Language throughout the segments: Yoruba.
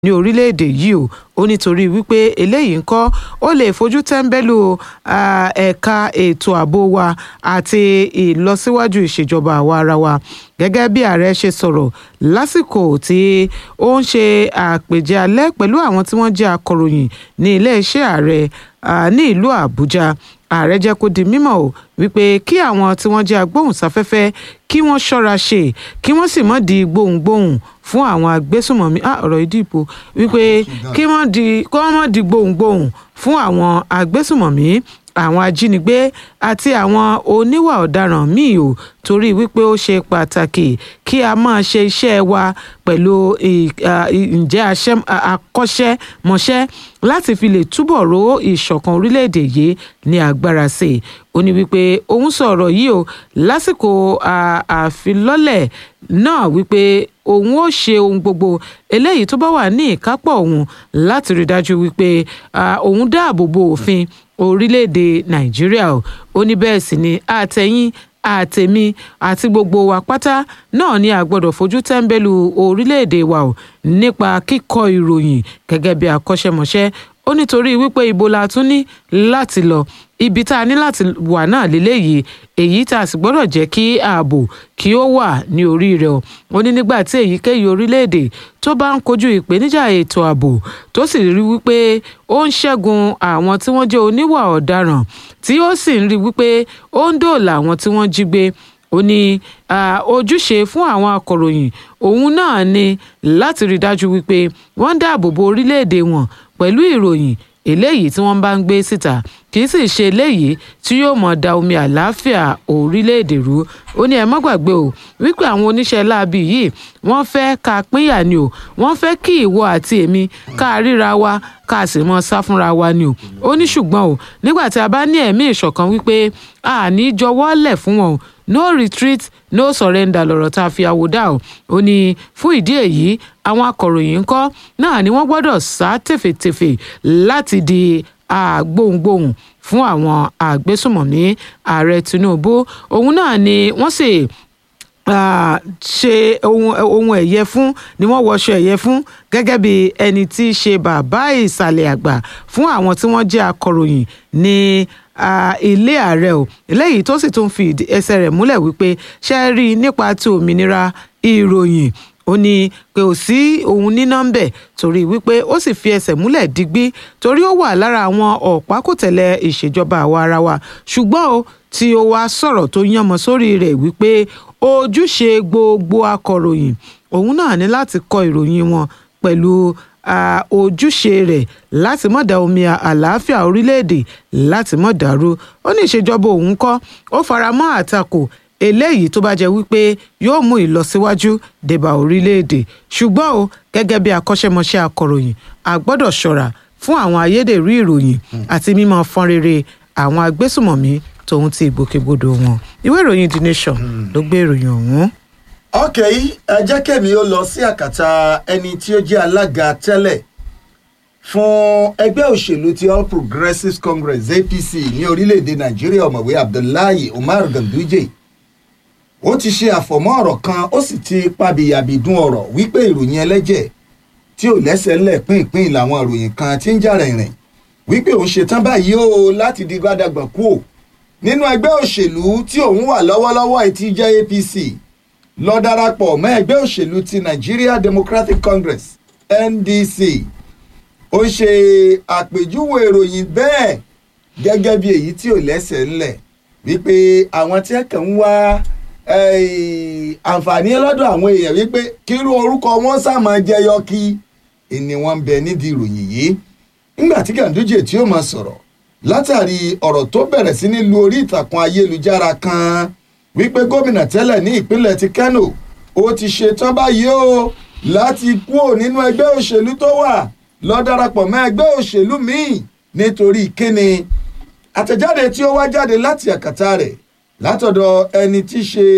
ní orílẹ̀-èdè yìí o ó nítorí wípé eléyìí ń kọ́ ó lè fojú tẹ́ńbẹ́lú ẹ̀ka ètò ààbò wa àti ìlọsíwájú ìṣèjọba àwa ara wa gẹ́gẹ́ bí ààrẹ ṣe sọ̀rọ̀ lásìkò tí ó ń ṣe àpèjẹ alẹ́ pẹ̀lú àwọn tí wọ́n jẹ́ akọ̀ròyìn ní iléeṣẹ́ ààrẹ ní ìlú àbújá ààrẹ jẹ́ kó di mímọ̀ o wípé kí àwọn tí wọ́n jẹ́ agbóhùnsáfẹ́fẹ́ kí wọ́n ṣọ́ra ṣe kí wọ́n sì mọ̀ di gbohùngbohùn fún àwọn agbésùmọ̀mí ọ̀rọ̀ ìdìbò wípé kí wọ́n di kí wọ́n mọ̀ di gbohùngbohùn fún àwọn agbésùmọ̀mí àwọn ajínigbé àti àwọn oníwà ọ̀daràn míì o torí wípé ó ṣe pàtàkì kí a máa ṣe iṣẹ́ wa pẹ̀lú ǹjẹ́ akọ́ṣẹ́mọṣẹ́ láti fi lè túbọ̀ ró ìṣọ̀kan orílẹ̀-èdè yìí ní agbára sí i ó ní wípé òun sọ̀rọ̀ yìí o lásìkò àfilọ́lẹ̀ náà wípé òun ó ṣe ohun gbogbo eléyìí tó bá wà ní ìkápọ̀ òun láti rí dájú wípé òun dáàbò bo òfin orílẹ̀-èdè nàìjíríà o ó ní bẹ́ẹ̀ sì ni àtẹ̀yìn àtẹ̀mí àti gbogbo wa pátá náà ni a gbọ́dọ̀ fojú tẹ́ńbẹ́lú orílẹ̀-èdè wa o nípa kíkọ ìròyìn gẹ́gẹ́ bí akọ́ṣẹ́mọṣẹ́ ó nítorí wípé ibo la tún ní láti lọ ibi tá a ní láti wà náà lélẹ́yìí èyí tá a sì gbọ́dọ̀ jẹ́ kí ààbò kí ó wà ní orí rẹ̀ o ó ní nígbà tí èyíkéyìí orílẹ̀-èdè tó bá ń kojú ìpèníjà ètò ààbò tó sì rí wípé ó ń ṣẹ́gun àwọn tí wọ́n jẹ́ oníwà ọ̀daràn tí ó sì ń rí wípé ó ń dòòlà àwọn tí wọ́n jí gbé ó ní ojúṣe fún àwọn akọ̀ròyìn òun náà ni láti rí dájú wípé wọ́n ń dáàbò bo orílẹ̀-èdè wọn pẹ̀lú ìròyìn eléyìí tí wọ́n bá ń gbé síta kì í sì ṣe eléyìí tí yóò mọ̀ da omi àlàáfíà orílẹ̀-èdè rú ó ní ẹ má gbàgbé o wípé àwọn oníṣẹ́ láabi yìí wọ́n fẹ́ ká pínyà ni o wọ́n fẹ́ kí ìwọ àti èmi ká ríra wa ká sì mọ sá fúnra wa ni o ó ní ṣùgbọ́n o nígbà tí a bá ní ẹ̀mí ìṣọ̀kan wípé a ní jọwọ́ lẹ̀ fún wọn o no retreat no surrender lọ̀rọ̀ tá a fi àwòdà o ó ní fún ìdí èyí àwọn akọ̀ròyìn ńkọ́ náà ni wọ́n gbọ́dọ̀ sá tèfètèfè láti di àgbohùngbohùn fún àwọn àgbésùmọ̀mí ààrẹ tinubu òun náà ni wọ́n sì ṣe ohun ẹ̀yẹ fún ni wọ́n wọṣọ ẹ̀yẹ fún gẹ́gẹ́ bí ẹni tí í ṣe bàbá ìsàlẹ̀ àgbà fún àwọn tí wọ́n jẹ́ akọ̀ròyìn ní ilé ààrẹ o eléyìí tó sì tún fi ẹsẹ̀ rẹ̀ múlẹ̀ wípé ṣe é rí nípa ti òmìnira ìròyìn ó ní pé ò sí òun ní nọ́mbẹ̀ torí wípé ó sì fi ẹsẹ̀ múlẹ̀ digbí torí ó wà lára àwọn ọ̀pákùtẹ̀lẹ̀ ìṣèjọba àwa ara wa ṣùgbọ́n o tí ó wá sọ̀rọ̀ tó yánmọ sórí rẹ̀ wípé ojúṣe gbogbo akọ̀ròyìn òun náà ní láti kọ ìròyìn wọn pẹ̀lú ojúṣe rẹ̀ láti má da omi àlàáfíà orílẹ̀-èdè láti má dàrú ó ní ìṣèjọba òun kọ́ ó fara mọ́ àtakò eléyìí tó bá jẹ́ wípé yóò mú ìlọsíwájú débà orílẹ̀-èdè ṣùgbọ́n o gẹ́gẹ́ bí akọ́ṣẹ́mọṣẹ́ akọ̀ròyìn a gbọ́dọ̀ ṣọ́ra fún àwọn ayédèrú ìròyìn àti mímọ fọ́n rere àwọn agbésùmọ̀mí tòun ti ìgbòkègbodò wọn ìwé ìròyìn the nation ló gbé ìròyìn ọ̀hún. ok ẹ jẹ́ kẹ́mi ó lọ sí àkàtà ẹni tí ó jẹ́ alága tẹ́lẹ̀ fún ẹgbẹ́ òṣèlú ti all progressives congress apc ní orílẹ̀-èdè nàìjíríà ọ̀mọ̀wé abdullahi umar ganduje ó ti ṣe àfọ̀mọ́ ọ̀rọ̀ kan ó sì ti pabìyàbìdún ọ̀rọ̀ wípé ìròyìn ẹlẹ́jẹ̀ tí ò lẹ́sẹ̀ ńlẹ̀ pínpín làwọn ìròyìn kan tí ń jà rìnrìn wípé òun ṣetán báyìí o láti di gbádàgbà kú ò nínú ẹgbẹ́ òṣèlú tí òun wà lọ́wọ́lọ́wọ́ ẹ̀ tí jẹ́ apc lọ darapọ̀ mọ́ ẹgbẹ́ òṣèlú ti nigeria democratic congress ndc ó ṣe àpèjúwe ìròyìn bẹ́ẹ̀ gẹ́gẹ́ bí èyí tí ò lẹ́sẹ̀ ńlẹ̀ wípé àwọn tí ẹ̀ kàn ń wá àǹfààní lọ́dọ̀ àwọn èèyàn wípé kírú orúkọ wọn sàmọ́ jẹyọ kí ni wọ́n ń bẹ nídìí ìròyìn yìí nígbà tí Ganduje tí ó máa sọ̀rọ̀ látàrí ọ̀rọ̀ tó bẹ̀rẹ̀ sí ní lu orí ìtàkùn ayélujára kan wípé gómìnà tẹ́lẹ̀ ní ìpínlẹ̀ ti Kano ó ti ṣetán báyìí o láti kúrò nínú ẹgbẹ́ òṣèlú tó wà lọ darapọ̀ mọ́ ẹgbẹ́ òṣèlú míì nítorí kíni àtẹ̀jáde tí ó wá jáde láti àkàtà rẹ̀ látọ̀dọ̀ ẹni tí í ṣe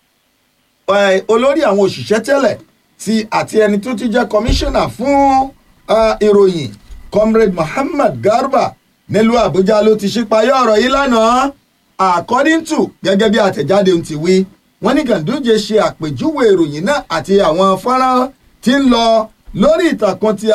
olórí àwọn òṣìṣẹ́ tẹ́lẹ̀ ti àti ẹni tó ti jẹ́ kọmíṣánná fún ìròyìn comrade Muhammad Garba nílùú Àbújá ló ti ṣípayá ọ̀rọ̀ yìí lánàá according to gẹ́gẹ́ bí àtẹ̀jáde ń ti wí wọ́n ní Ganduje ṣe àpèjúwe ìròyìn náà àti àwọn fọ́nrán tí ń lọ lórí ìtàkùn ti